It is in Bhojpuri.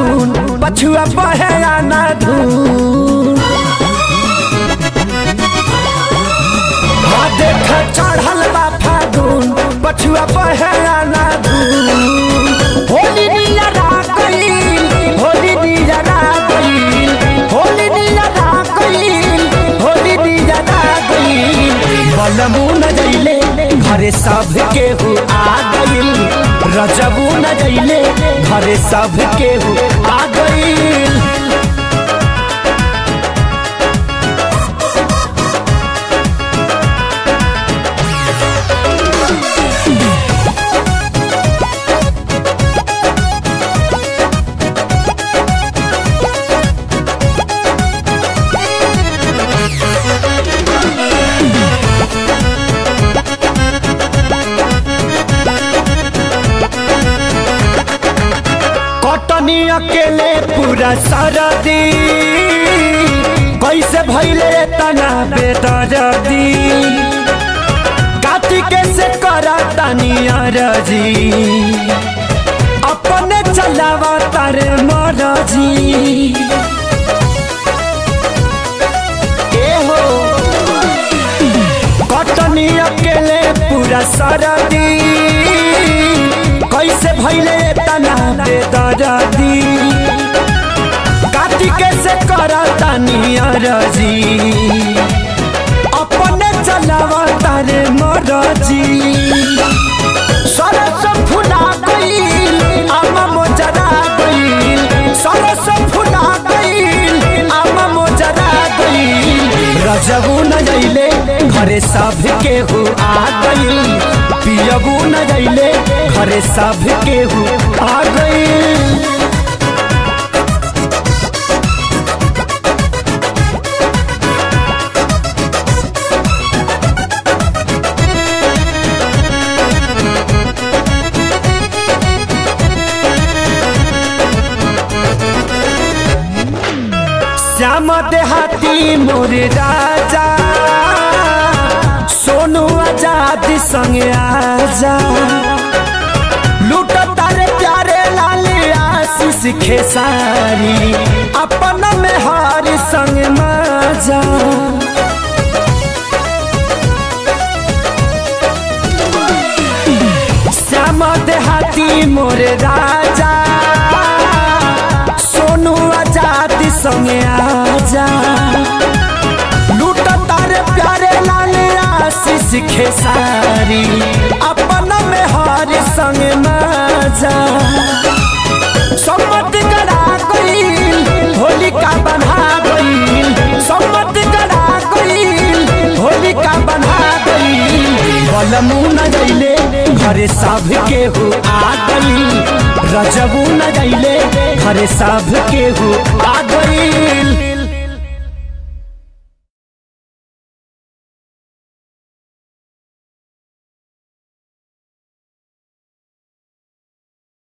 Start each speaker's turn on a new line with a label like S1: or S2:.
S1: फागुन पछुआ बहे आना धून हाँ देख चढ़ल बा फागुन पछुआ बहे आना धून होली निया गईल होली निया गईल होली निया गईल होली निया गईल बलमू न जइले घरे सब केहू आ गईल रजबू न जइले घरे सब केहू आ गईल कटनी अकेले पूरा सरदी कैसे भैले तना बेदर्दी काटी कैसे करा तनी अरजी अपने चलावा तारे मरजी ए हो कटनी अकेले पूरा सरदी कैसे भैले तना बेदर्दी काटी कैसे करता नियरजी अपने चलावा तारे मरजी सरस फुला गईल आमा मोजरा गईल सरस फुला गईल आमा मोजरा गईल रजबू न जइले घरे सब केहू आ गईल पियबू न जइले घरे सब केहू आ गईल श्याम देहाती मोर राजा सोनू आजाद संगे आजा लूट तारे प्यारे लाल आशीष खेसारी अपन में हार संग माजा श्याम देहाती मोर राजा सोनू आजाद संगे आजा लूट तारे प्यारे लाल आशीष खेसारी अपन में हार संग माजा सम्मत करा गईल होलिका बना गईल सम्मत करा गईल होलिका बना गईल बलमू न जइले घरे सब केहू आ गईल रजबू न जइले घरे सब केहू आ गईल